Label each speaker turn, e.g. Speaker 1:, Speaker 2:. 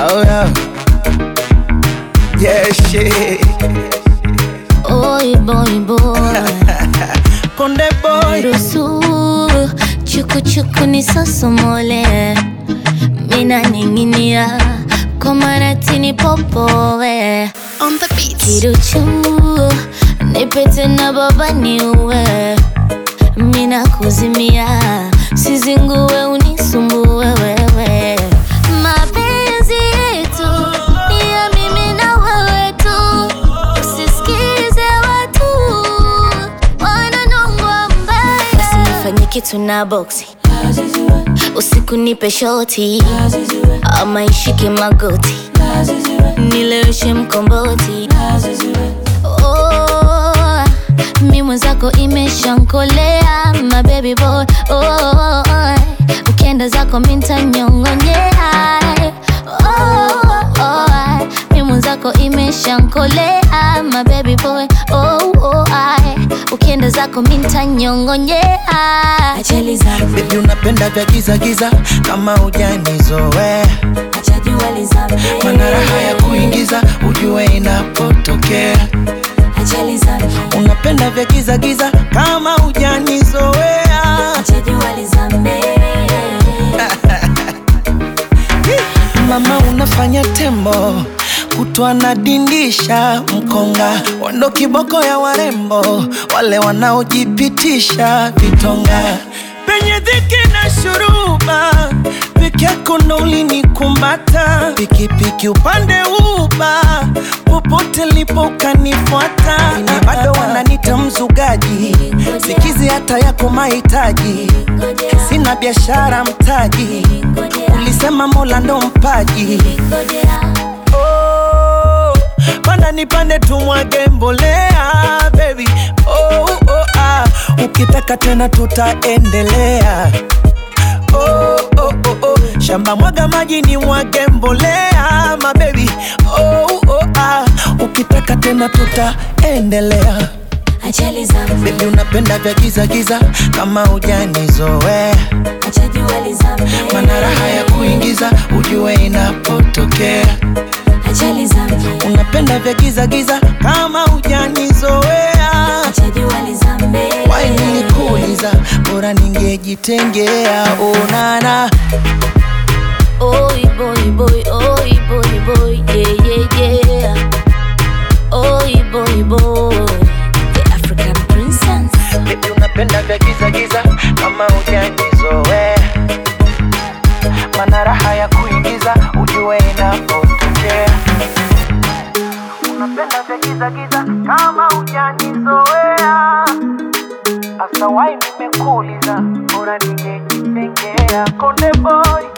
Speaker 1: Oh yeah. Yeah, shit.
Speaker 2: Oi boy boy
Speaker 1: Konde boy.
Speaker 2: Ruhusu chuku chuku ni sosomole Mina ninginia kwa maratini popowe
Speaker 3: On the beat.
Speaker 2: Kiruchu nipete na baba niue Mina kuzimia sizingue unisumbue wewe Mapenzi yetu ni ya mimi na wewe tu Usisikize watu wananongwa mbaya Usinifanye kitu na boksi Usiku nipe shoti ama ishike magoti nileweshe mkomboti oh, mi mwenzako imeshankolea my baby boy oh, ukienda zako mintanyongonyea oh, oh, mi mwenzako imeshankolea my baby boy oh, oh, ukienda zako mintanyongonyea ajali zangu
Speaker 1: Baby unapenda vya giza giza kama hujanizoea Mana raha ya kuingiza ujue inapotokea
Speaker 2: ajali zangu
Speaker 1: Unapenda vya giza giza kama hujanizoea Mama unafanya tembo kutwa na dindisha mkonga wando kiboko ya warembo wale wanaojipitisha vitonga penye dhiki na shuruba peke yako ndo ulinikumata pikipiki upande uba popote lipo ukanifuata na bado wananita mzugaji sikizi hata yako mahitaji sina biashara mtaji ulisema mola ndo mpaji oh, panda nipande tumwage mbolea baby oh, oh, ah. ukitaka tena tutaendelea oh, oh, oh, oh. shamba mwaga maji ni mwage mbolea mabebi oh, oh, ah. ukitaka tena tutaendelea
Speaker 2: ajali zangu
Speaker 1: bebi unapenda vya giza giza kama hujanizoea mana raha ya kuingiza ujue inapotokea
Speaker 2: ajali zangu
Speaker 1: unapenda vya giza giza kama hujanizoea wai nilikuuliza bora ningejitengea onana
Speaker 2: Oi boy boy, oi boy boy, yeah yeah yeah. Oi boy boy, the African princess.
Speaker 1: Baby unapenda vya giza giza kama hujanizoea mana raha ya kuingiza ujue inapotokea unapenda vya giza giza kama hujanizoea Asa wai nimekuuliza bora ningejitengea konde boy